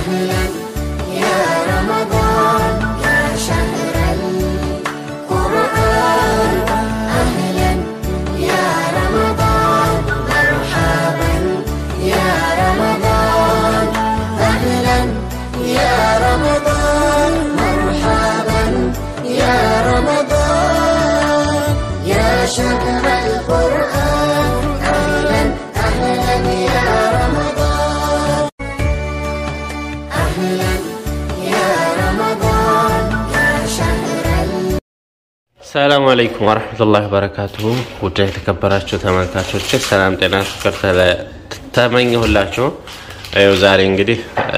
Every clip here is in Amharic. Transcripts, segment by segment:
أهلا يا رمضان يا شهر القرآن أهلا يا رمضان مرحبا يا رمضان أهلا يا رمضان مرحبا يا رمضان يا شهر القرآن أهلا أهلا يا رمضان أهلا يا رمضان يا شهر ሰላም አለይኩም ወረህመቱላሂ ወበረካቱሁ ውድ የተከበራችሁ ተመልካቾች ሰላም ጤና ፍቅር ተለ- ተመኘሁላችሁ ይኸው ዛሬ እንግዲህ እ፣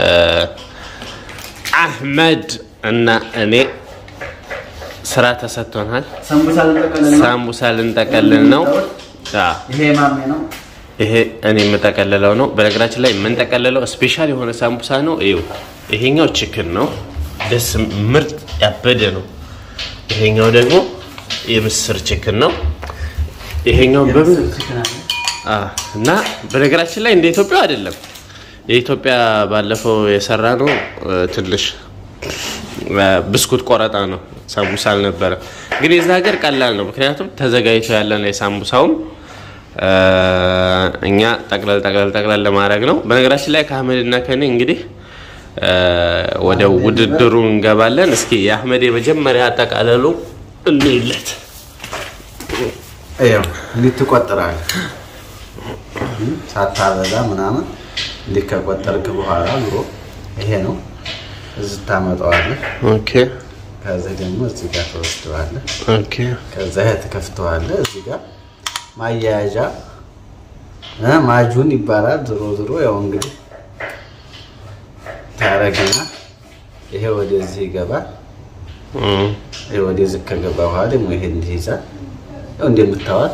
አህመድ እና እኔ ስራ ተሰጥቶናል ሰንቡሳ ልንጠቀልል ነው። ሳምቡሳ ልንጠቀልል ነው አ፣ ይሄ ማሜ ነው። ይሄ እኔ የምጠቀልለው ነው በነገራችን ላይ የምንጠቀልለው ስፔሻል የሆነ ሳምቡሳ ነው ይኸው ይሄኛው ችክን ነው ደስ ምርጥ ያበደ ነው ይሄኛው ደግሞ የምስር ችክን ነው ይሄኛው በምን ችክን አለ። አ፣ እና በነገራችን ላይ እንደ ኢትዮጵያ አይደለም የኢትዮጵያ ባለፈው የሰራ ነው እ፣ ትንሽ እ፣ ብስኩት ቆረጣ ነው ሳምቡሳ አልነበረ ግን የዛ ሀገር ቀላል ነው ምክንያቱም ተዘጋጅቶ ያለ ነው የሳምቡሳውም እ፣ እኛ ጠቅለል ጠቅለል ጠቅለል ለማድረግ ነው በነገራችን ላይ ከአህመድ እና ከኔ እንግዲህ እ፣ ወደ ውድድሩ እንገባለን እስኪ የአህመድ የመጀመሪያ አጠቃለሉ እንይለት ይኸው እንዲህ ትቆጥራለህ እም፣ ሳታበዛ ምናምን እንዲህ ከቆጠርክ በኋላ ዙሮ ይሄ ነው እዚህ ታመጣዋለህ። ኦኬ ከዚህ ደግሞ እዚህ ጋር ተወስደዋለህ። ኦኬ ከዛ ይሄ ትከፍተዋለህ። እዚህ ጋር ማያያዣ እ፣ ማጁን ይባላል። ዞሮ ዞሮ ያው እንግዲህ ታረግና ይሄ ወደዚህ ይገባል። እም። ይሄ ወደዚህ ከገባ በኋላ ደግሞ ይሄ እንዲህ ይዛል። ያው እንደምታዋት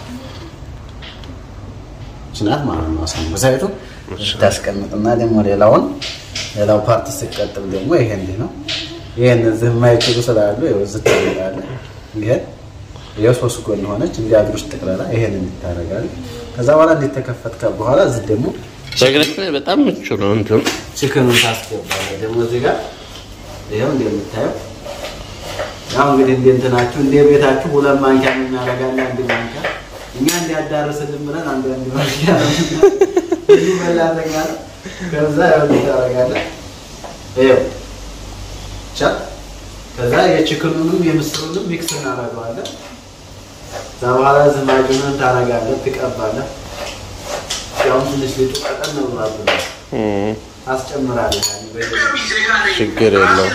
ችናት ማለት ነው። ሰንበሳይቱ ታስቀምጥና ደግሞ ሌላውን ሌላው ፓርት ሲቀጥል ደግሞ ይሄ እንዲህ ነው። ይሄን እዚህ የማይችሉ ስላሉ ይኸው እዚህ ታደርጋለህ። ይሄ ይኸው ሶስት ጎን ሆነች እንዲያድር ውስጥ ጠቅላላ ይሄን እንዲታረጋለህ። ከዛ በኋላ እንዲተከፈትከ በኋላ እዚህ ደግሞ በነገራችን ላይ በጣም ምቹ ነው እንትኑ ችክኑን ታስገባለህ። ደግሞ እዚህ ጋር ይኸው እንደምታየው ያው እንግዲህ እንደ እንትናችሁ እንደ ቤታችሁ ሁለት ማንኪያ እናደርጋለን። አንድ ማንኪያ እኛ እንዲያዳርስልን ብለን አንድ አንድ ማንኪያ ብዙ በላተኛ ነው። ከዛ ያው እንዲህ ታደርጋለህ። ይኸው ቻ ከዛ የችክኑንም የምስሩንም ሚክስ እናደርገዋለን። ከዛ በኋላ ዝማጁንን ታደርጋለህ፣ ትቀባለህ። ያው ትንሽ ሊጡ ቀጠን ነው ብሏል እም። አስጨምራለህ ያኔ በደንብ ችግር የለውም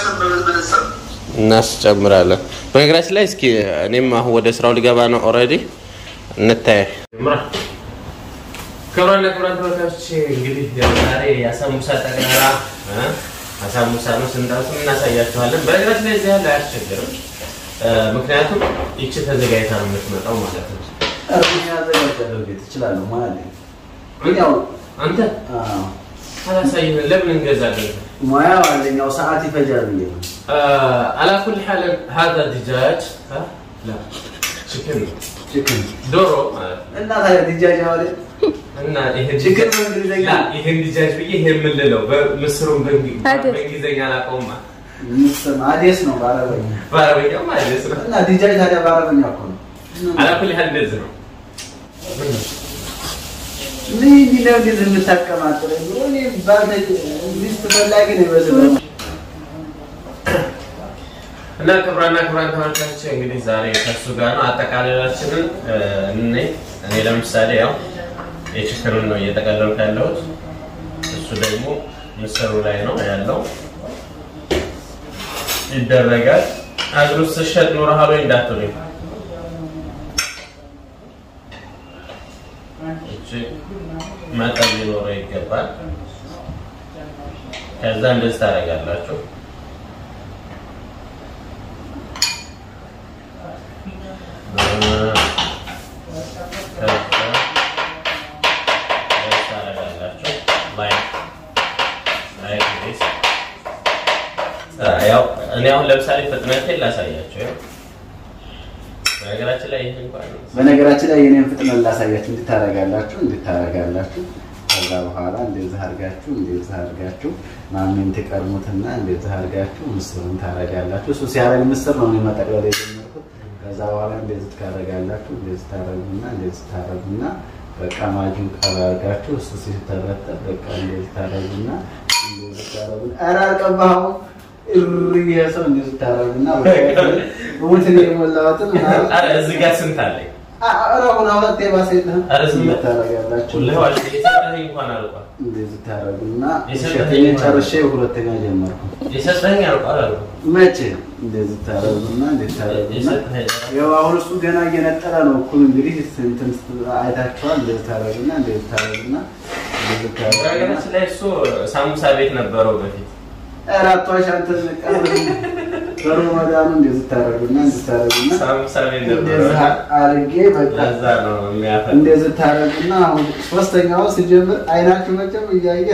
እናስጨምራለን። በነገራችን ላይ እስኪ እኔም አሁን ወደ ስራው ሊገባ ነው ኦልሬዲ እንታይ ክብራና ክብራን ተመልካቾች እንግዲህ ያው ዛሬ የአሳሙሳ ጠቅላላ እ፣ አሳሙሳ ነው ስንጠብስ እናሳያችኋለን። በነገራችን ላይ እዚህ ያለ አያስቸግርም፣ እ፣ ምክንያቱም ይቺ ተዘጋጅታ ነው የምትመጣው ማለት ነው። እርግኛ ያዘጋጃለሁ ቤት እችላለሁ ማለት ነው። ግን ያው አንተ አዎ፣ አላሳይህን ለምን እንገዛለን? ሙያው አንደኛው ሰዓት ይፈጃል ብዬ ነው። آه على كل حال هذا دجاج ها لا chicken ችክን ዶሮ እና ታዲያ ድጃጅ አወደ እና ይሄ ችክን በእንግሊዝኛ ላ ይሄን ዲጃጅ ብዬ ይሄ የምንለው በምስሩን በእንግ- አይደል? በእንግሊዝኛ አላውቀውማ ምስም አዴስ ነው በአረበኛ በአረበኛ ማለት ነው። እና ድጃጅ ታዲያ በአረበኛ እኮ ነው። على كل حال እንደዚህ ነው። ምን እንዲህ ነው እንደዚህ የምታቀማጥለው? እኔ ባልተ ሚስት ፈላጊ ነው ይመስለው። እና ክብራና ክብራን ተመልካቾች እንግዲህ ዛሬ ከሱ ጋር ነው አጠቃላላችንን እኔ እኔ ለምሳሌ ያው የችክኑን ነው እየጠቀለልኩ ያለሁት እሱ ደግሞ ምስሩ ላይ ነው ያለው ይደረጋል አገር ውስጥ ስሸጥ ኖረሃል ወይ እንዳትሉኝ እቺ መጠን ሊኖረው ይገባል ከዛ እንደዚህ ታደርጋላችሁ እኔ አሁን ለምሳሌ ፍጥነቴን ላሳያቸው። ያው በነገራችን ላይ ይህ እንኳን በነገራችን ላይ የኔን ፍጥነት ላሳያችሁ። እንድታረጋላችሁ እንድታረጋላችሁ ከዛ ከዛ በኋላ እንደዚህ አድርጋችሁ እንደዚህ አድርጋችሁ ማሜን ትቀርሙትና እንደዚህ አድርጋችሁ ምስሩን ታረጋላችሁ። እሱ ሲያረግ ምስር ነው እኔ መጠቅለል የጀመርኩት። ከዛ በኋላ እንደዚህ ታረጋላችሁ። እንደዚህ ታረጉና እንደዚህ ታረጉና በቃ ማጁን ቀባ አድርጋችሁ እሱ ሲተረጠብ በቃ እንደዚህ ታረጉና እንደዚህ ታረጉና ኧረ አልቀባኸውም እሪ ይሄ ሰው እንደዚህ ታረጉና በቃ ሙትን የሞላሁትን ምናምን ኧረ እዚህ ጋር ስንት አለኝ? አሁን ሁለት የባሰ የለህም ኧረ ዝም በል። ታረጋላችሁ ሁሌ ዋሽ የሰጠኸኝ እንኳን አልቋል። እንደዚህ ታረጉና የሰጠኝ ሸተኝ ማለት ጨርሼ ሁለተኛ ጀመርኩ። የሰጠኸኝ አልቋል አልቋል። መቼ እንደዚህ ታረጉና እንደዚህ ታረጉና የሰጠኸኝ ያው አሁን እሱ ገና እየነጠረ ነው። እኩል እንግዲህ እንትን አይታችኋል። እንደዚህ ታረጉና እንደዚህ ታረጉና እንደዚህ ታረጉና በነገራችን ላይ እሱ ሳሙሳ ቤት ነበረው በፊት ኧረ አትዋሽ አንተ ቀብር በረመዳኑ እንደዚህ ታረጉና እንደዚህ ታረጉና ሳሙሳ ቤት እንደዚህ ነበረው። አድርጌ በቃ ለዛ ነው የሚያፈል እንደዚህ ታረጉና አሁን ሶስተኛው ሲጀምር አይናችሁ መቼም እያየ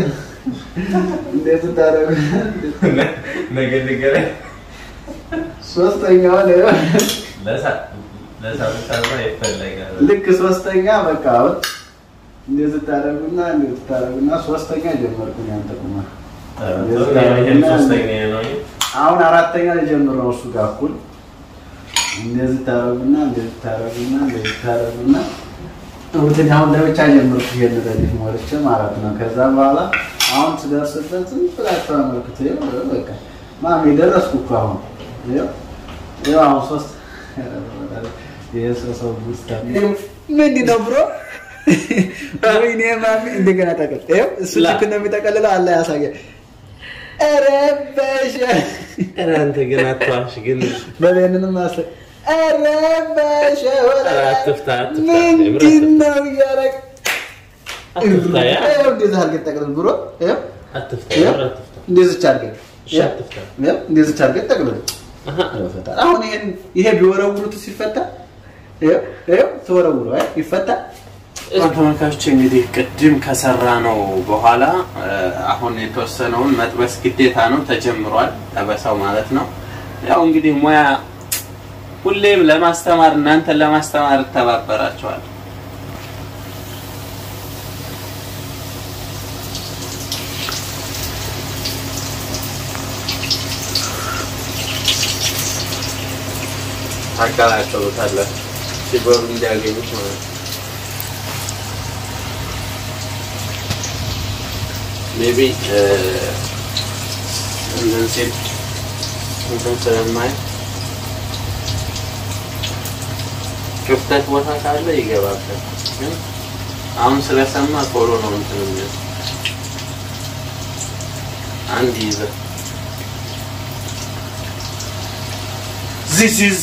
እንደዚህ ታረጉ ነገ ንገረኝ። ሶስተኛው ለሳ- ለሳሙሳ ማ ይፈለጋል። ልክ ሶስተኛ በቃ አሁን እንደዚህ ታረጉና እንደዚህ ታረጉና ሶስተኛ ጀመርኩኝ አንተ ቁማ ይሄም ሶስተኛ ነው። አሁን አራተኛ ልጀምር ነው እሱ ጋር እኩል እንደዚህ ታረጉና እንደዚህ ታረጉና እንደዚህ ታረጉና እንትን አሁን ለብቻ ጀምርኩ ይሄን ረዲፍ ሞልቼ ማለት ነው። ከዛ በኋላ አሁን ስደርስበት ዝም ብላችሁ አመልክቱ። ይኸው በቃ ማሚ ደረስኩ እኮ አሁን ይኸው ይኸው አሁን ሶስት ይሄ ሰው ሰው ውስጥ ምንድን ነው ብሮ ወይኔ ማሚ እንደገና ጠቅል ይኸው እሱ ልክ ነው የሚጠቀልለው አለ ያሳያል። ኧረ በሸ ኧረ አንተ ግን አትዋሽ ግን በቤንንም ማስ ኧረ በሸ ኧረ አትፍታ አትፍታ ምንድን ነው እያደረግ አትፍታ ያ ይኸው እንደዚህ አድርገን ጠቅልል ብሮ ይኸው አትፍታ ይኸው ኧረ አትፍታ እንደዚች አድርገን እሺ አትፍታ ይኸው እንደዚች አድርገን ጠቅልል አሃ ይፈታል። አሁን ይሄን ይሄ ቢወረውሩት ሲፈታ ይኸው ይኸው ተወረውሩ አይ ይፈታል። ተመልካቾች እንግዲህ ቅድም ከሰራ ነው በኋላ አሁን የተወሰነውን መጥበስ ግዴታ ነው ተጀምሯል። ጠበሳው ማለት ነው። ያው እንግዲህ ሙያ ሁሌም ለማስተማር እናንተን ለማስተማር እተባበራቸዋል። ታቀላቀሉታላችሁ ሲበሉ እንዲያገኙት ማለት ነው። ሜቢ እንትን ሲል እንትን ስለማይ ክፍተት ቦታ ካለ ይገባበት። ግን አሁን ስለሰማ ቶሎ ነው እንትን የሚለው አንድ ይዘ ዚስ ኢዝ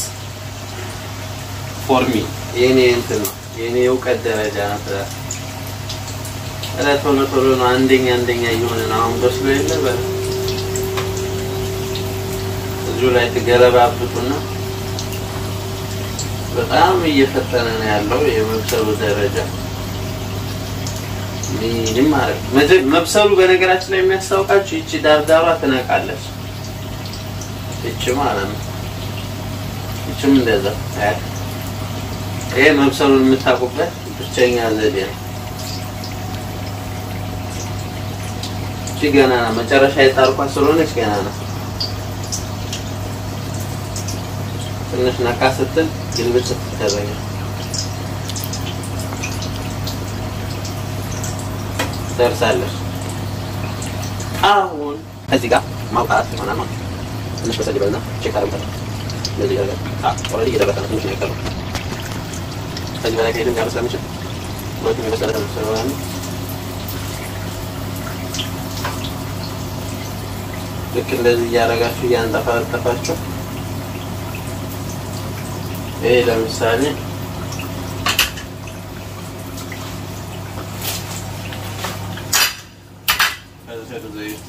ፎር ሚ የኔ እንትን ነው የኔ እውቀት ደረጃ ነው። ስለ ኧረ ቶሎ ቶሎ ነው አንደኛ አንደኛ እየሆነ ነው። አሁን በስሎ የለ በ እዚሁ ላይ ትገለባብጡና በጣም እየፈጠነ ነው ያለው የመብሰሉ ደረጃ። ምንም ማለት መጀ- መብሰሉ በነገራችን ላይ የሚያስታውቃችሁ ይቺ ዳርዳሯ ትነቃለች። ይቺ ማለት ነው። ይቺም እንደዛ አያት ይሄ መብሰሉን የምታውቁበት ብቸኛ ዘዴ ነው። እቺ ገና ነው። መጨረሻ የጣርኳት ስለሆነች ገና ነው። ትንሽ ነቃ ስትል ግልብጥ ትደረጋል። ደርሳለች። አሁን ከዚህ ጋር ማውጣት ይሆናል ማለት ነው። ትንሽ በሰል ይበልና ቼክ አደርጋለሁ። እንደዚህ ያደርጋል። አዎ ኦልሬዲ እየደረሰ ነው። ትንሽ ነው የቀረው። ከዚህ በላይ ከሄድን ሊያበስል ስለሚችል ሁለቱም የበሰለ ስለሆነ ልክ እንደዚህ እያደረጋችሁ እያንጠፋጠፋችሁ ይሄ ለምሳሌ ከዚህ ዘይት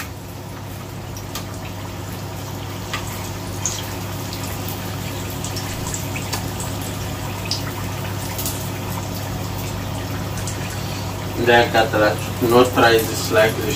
እንዳያቃጥላችሁ ኖት ትራይ ዚስ ላይክ ዚስ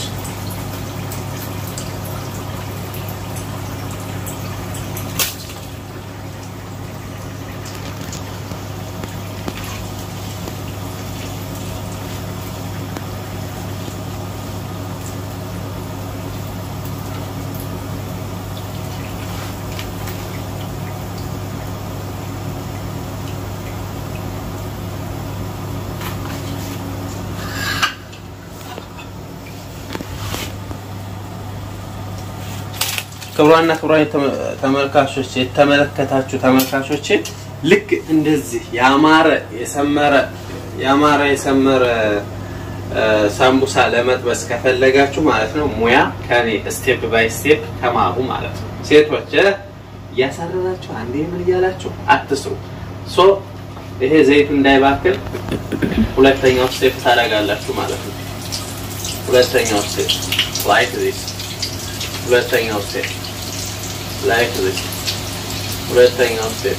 ክብሯና ክብሯን የተመ- ተመልካቾች የተመለከታችሁ ተመልካቾቼ ልክ እንደዚህ ያማረ የሰመረ ያማረ የሰመረ እ፣ ሳምቡሳ ለመጥበስ ከፈለጋችሁ ማለት ነው ሙያ ከኔ ስቴፕ ባይ ስቴፕ ተማሩ ማለት ነው። ሴቶች እ፣ እያሳረራችሁ አንዴ ምን እያላችሁ አትስሩ። ሶ ይሄ ዘይቱ እንዳይባክል ሁለተኛው ስቴፕ ታደርጋላችሁ ማለት ነው። ሁለተኛው ስቴፕ ላይክ ዚስ ሁለተኛው ስቴፕ ላይክ ዚስ ሁለተኛው ስቴፕ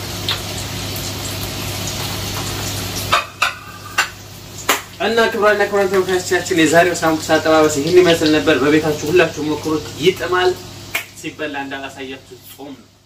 እና ክብራና ክብራን ተመልካቾቻችን የዛሬው ሳምቡሳ አጠባበስ ይህን ይመስል ነበር። በቤታችሁ ሁላችሁ ሞክሩት፣ ይጥማል። ሲበላ እንዳላሳያችሁ ጾም ነው።